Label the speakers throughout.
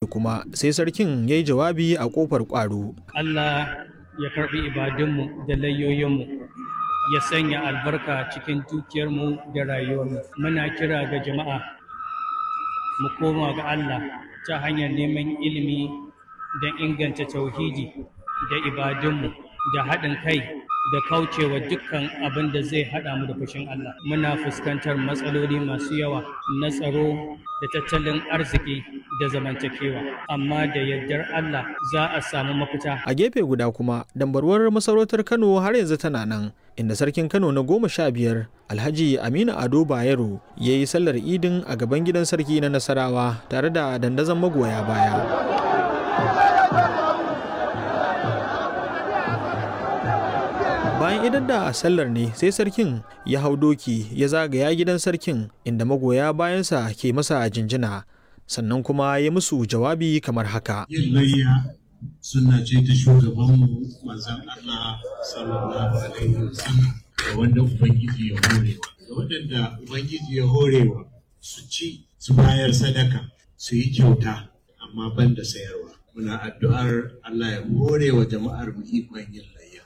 Speaker 1: kuma sai sarkin ya yi jawabi a ƙofar ƙwaro.
Speaker 2: Allah ya karɓi ibadunmu da layoyinmu ya sanya albarka cikin dukiyarmu da rayuwarmu. Muna kira ga jama'a mu koma ga Allah ta hanyar neman ilimi don inganta tauhidi da ibadunmu da haɗin kai da kaucewa dukkan abin da zai haɗa mu da fushin Allah. Muna fuskantar matsaloli masu yawa na tsaro da tattalin arziki da zamantakewa, amma da yardar Allah za a samu mafita.
Speaker 1: A gefe guda kuma, dambarwar masarautar Kano har yanzu tana nan, inda sarkin Kano na goma sha biyar Alhaji Aminu Ado Bayero ya yi sallar idin a gaban gidan sarki na Nasarawa tare da dandazon magoya baya. bayan idan da sallar ne sai sarkin ya hau doki ya zagaya gidan sarkin inda magoya bayansa ke masa jinjina sannan kuma ya musu jawabi kamar haka
Speaker 3: yin layya suna ce ta shugabanmu manzan Allah sallallahu alaihi wasallam da wanda ubangiji ya horewa da waɗanda ubangiji ya horewa su ci su bayar sadaka su yi kyauta amma ban da sayarwa muna addu'ar Allah ya hore wa jama'ar mu ikon yin layya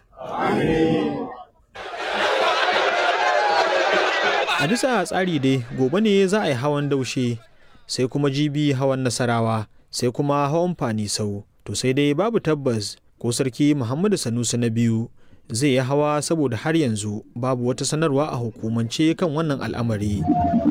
Speaker 1: A bisa tsari dai gobe ne za a yi hawan daushe sai kuma jibi hawan nasarawa sai kuma hawan fanisau to sai dai babu tabbas ko sarki Muhammadu Sanusi na biyu zai yi hawa saboda har yanzu babu wata sanarwa a hukumance kan wannan al'amari.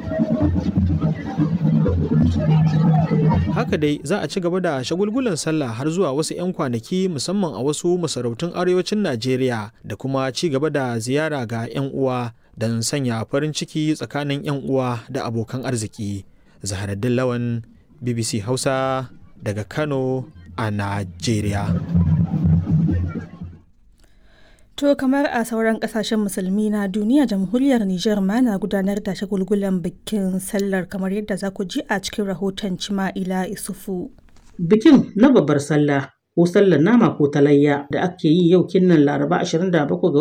Speaker 1: haka dai za a ci gaba da shagulgulan sallah har zuwa wasu 'yan kwanaki musamman a wasu masarautun arewacin najeriya da kuma ci gaba da ziyara ga 'yan uwa don sanya farin ciki tsakanin 'yan uwa da abokan arziki zaharaddin lawan bbc hausa daga kano a najeriya
Speaker 4: To kamar a sauran kasashen musulmi na duniya jamhuriyar Nijar ma na gudanar da shagulgulan bikin sallar kamar yadda za ku ji a cikin rahoton Cima'ila Isufu.
Speaker 5: Bikin na babbar sallah ko sallar nama ko talayya da ake yi yau kinnan Laraba 27 ga